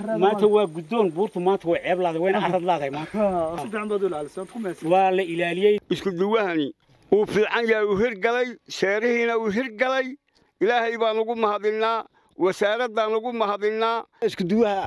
maanta waa guddoon buurtu maanta way ceeb laaday wayna carad laaday maanta waa la ilaaliyey isku duwahani uu fiican yahay uu hirgalay seerihiina uu hirgalay ilaahay baan ugu mahadinnaa wasaaraddaan ugu mahadinnaa iskuduwaha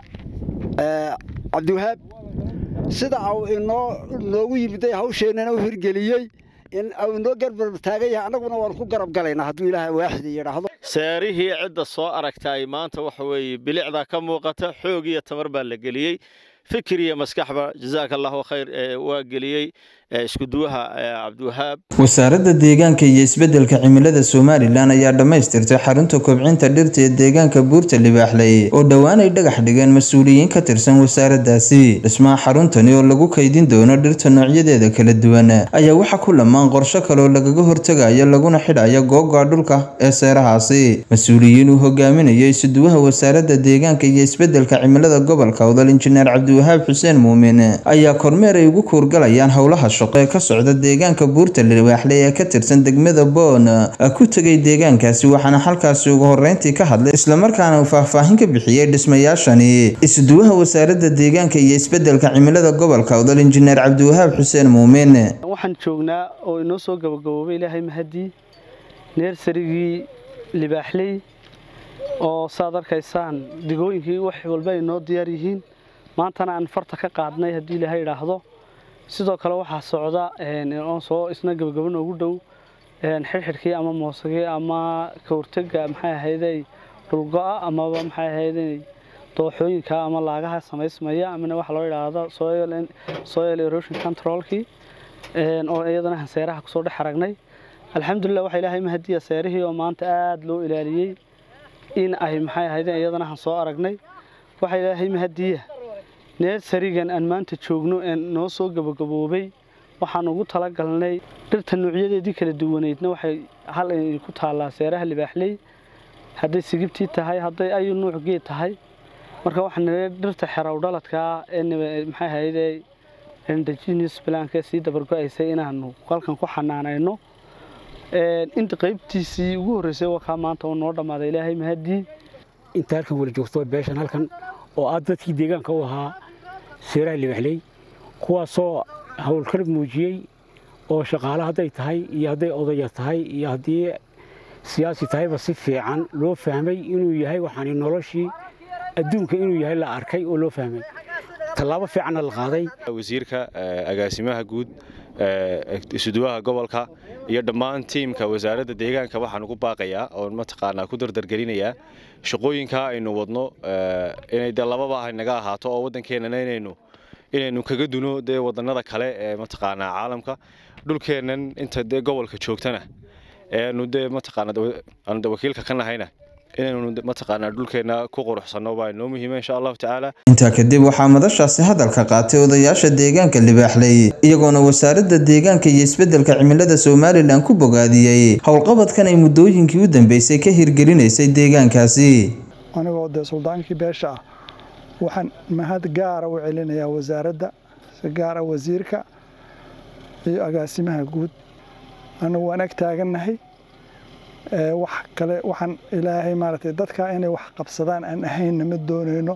cabdiwahaab sida uu inoo noogu yimiday hawsheennana u hirgeliyey in uu inoo garbar taagan yahay annaguna waan ku garab galaynaa hadduu ilaahay waaxid yidhaahdo seerihii cidda soo aragtaay maanta waxa weeye bilicdaa ka muuqata xoog iyo tamar baa la geliyey fikir iyo maskaxba jazaaka allahu khayr waa geliyey iskuduwaha cabdiwahaab wasaaradda deegaanka iyo isbeddelka cimilada somalilan ayaa dhammaystirtay xarunta kobcinta dhirta ee deegaanka buurta libaaxley oo dhowaan ay dhagax dhigeen mas-uuliyiin ka tirsan wasaaraddaasi dhismaha xaruntani oo lagu kaydin doono dhirta noocyadeeda kala duwan ayaa waxaa ku lamaan qorsho kaleoo lagaga hortegayo laguna xidhayo googoa dhulka ee seerahaasi mas-uuliyiin uu hogaaminayo isuduwaha wasaaradda deegaanka iyo isbeddelka cimilada gobolka odal injineer cabdiwahaab xuseen muumin ayaa kormeer ay ugu kuurgalayaan howlaha shaqo ee ka socda deegaanka buurta libaaxley ee ka tirsan degmada boon ku tegay deegaankaasi waxaana halkaasi ugu horreyntii ka hadlay islamarkaana uu faahfaahin ka bixiyey dhismayaashani isuduwaha wasaaradda deegaanka iyo isbeddelka cimilada gobolka odal injineer cabdiwahaab xuseen muumin waxaan joognaa oo inoo soo gabagaboobay ilaahay mahadii neersarigii libaaxley oo saad arkaysaan digooyinkii wax walba ay noo diyaar yihiin maantana aan farta ka qaadnay haddii ilaahay idhaahdo sidoo kale waxaa socda oo soo isna gabagabo noogu dhow xirxidhkii ama moosagii ama ka hortega maxay ahayday dhulgo-a amaba maxay ahayday dooxooyinka ama laagaha samaysmaya amana waxa loo idhaahdo soil erosion controlkii oo iyadana hanseeraha kusoo dhex aragnay alxamdulilah waxaa ilaahay mahadiya seerihii oo maanta aada loo ilaaliyey in ay maxay ahaydeen iyadana han soo aragnay waxaa ilaahay mahadiya neersarigan aan maanta joogno ee noo soo gabagaboobay waxaan ugu talagalnay dhirta nuucyadeedii kala duwaneydna waxay hal ku taallaa seeraha libaaxley hadday sigibtii tahay hadday ayu nuuc geed tahay marka waxaan dhirta xerow dhaladkaa ee maxay ahayde indigenous planka sii dabargo-aysay inaanu halkan ku xanaanayno inta qaybtiisii ugu horreysay wakaa maanta oo noo dhammaaday ilaahay mahadii inta halkan wala joogto beeshan halkan oo aad dadkii deegaanka u ahaa seeraha libaxley kuwaasoo howlkar muujiyey oo shaqaale hadday tahay iyo hadday odaya tahay iyo haddii siyaasi tahayba si fiican loo fahmay inuu yahay waxaani noloshii adduunka inuu yahay la arkay oo loo fahmay tallaabo fiicanna la qaaday wasiirka agaasimaha guud isuduwaha gobolka iyo dhammaan tiimka wasaaradda deegaanka waxaan ugu baaqayaa oon mataqaanaa ku dardargelinayaa shaqooyinkaa aynu wadno inay dee lababa ah naga ahaato oo waddankeennana inaynu inaynu kaga duno dee wadannada kale ee mataqaanaa caalamka dhulkeennan inta dee gobolka joogtana eanu dee mataqaana aanu de wakiilka ka nahayna inaynu mataqaanaa dhulkeenna ku quruxsanno baa inoo muhiima insha allahu tacaala intaa kadib waxaa madashaasi hadalka qaatay odayaasha deegaanka libaaxley iyagoona wasaaradda deegaanka iyo isbeddelka cimilada somalilan ku bogaadiyey howlqabadkan ay muddooyinkii u dambeysay ka hirgelinaysay deegaankaasi anigoo dee suldaankii beesha ah waxaan mahad gaara u celinayaa wasaaradda si gaara wasiirka iyo agaasimaha guud anigu waan ag taagannahay wax kale waxaan ilaahay maaragtay dadka inay wax qabsadaan aan ahaynna ma doonayno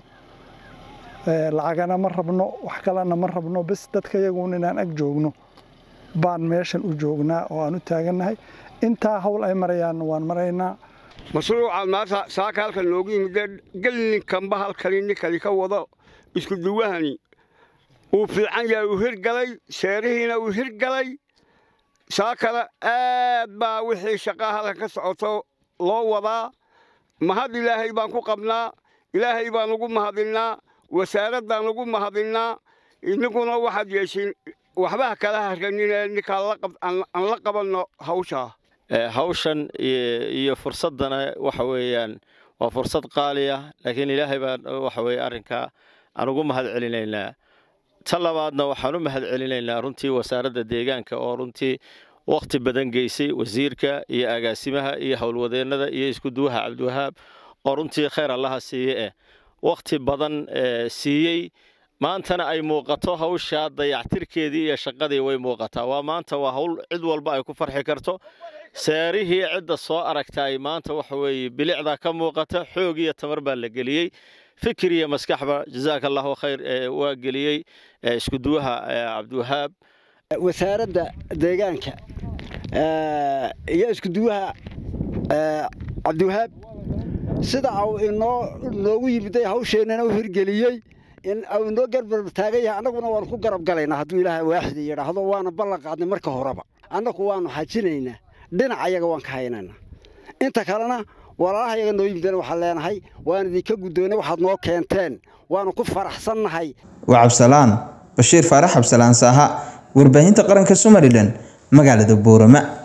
lacagana ma rabno wax kalena ma rabno bes dadka iyaguun inaan ag joogno baan meeshan u joognaa oo aan u taagannahay intaa hawl ay marayaanna waan maraynaa mashruuca maanta saaka halkan noogu yimidee gelninkanba halkani ninkani ka wado isku duwahani uu fiican yahay uu hirgalay seerihiina uu hirgalay saakana aad baa wixii shaqaa halkan ka socoto loo wadaa mahad ilaahay baan ku qabnaa ilaahay baan ugu mahadinnaa wasaaraddaan ugu mahadinnaa innaguna waxaad yeeshin waxbaha kala harraninee ninkaan aan la qabanno hawshaa hawshan iyo fursaddana waxa weeyaan waa fursad qaali ah laakiin ilaahay baan waxa weye arrinkaa aan ugu mahad celinaynaa ta labaadna waxaan u mahad celinaynaa runtii wasaaradda deegaanka oo runtii wakhti badan geysay wasiirka iyo agaasimaha iyo howlwadeennada iyo iskuduwaha cabdiwahaab oo runtii khayr allaha siiye eh wakhti badan siiyey maantana ay muuqato hawshaa dayactirkeedii iyo shaqadii way muuqataa waa maanta waa hawl cid walba ay ku farxi karto seerihii cidda soo aragtay maanta waxa weeye bilicdaa ka muuqata xoog iyo tamar baa la geliyey fikir iyo maskaxba jazaaka allahu khayr waa geliyey iskuduwaha cabdiwahaab wasaaradda deegaanka iyo iskuduwaha cabdiwahaab sida uu inoo noogu yimiday hawsheennana u hirgeliyey in uu inoo garbar taagan yahay annaguna waanu ku garab galaynaa hadduu ilaahay waaxida yidhaahdo waana ballan qaadnay marka horeba annagu waanu xajinaynaa dhinac ayaga waan ka haynaynaa inta kalena walaalaha yaga noo yimidana waxaan leenahay waan idinka guddoonay waxaad noo keenteen waanu ku faraxsannahay waa cabsalaan bashiir faarax cabsalaan saaha warbaahinta qaranka somalilan magaalada boorama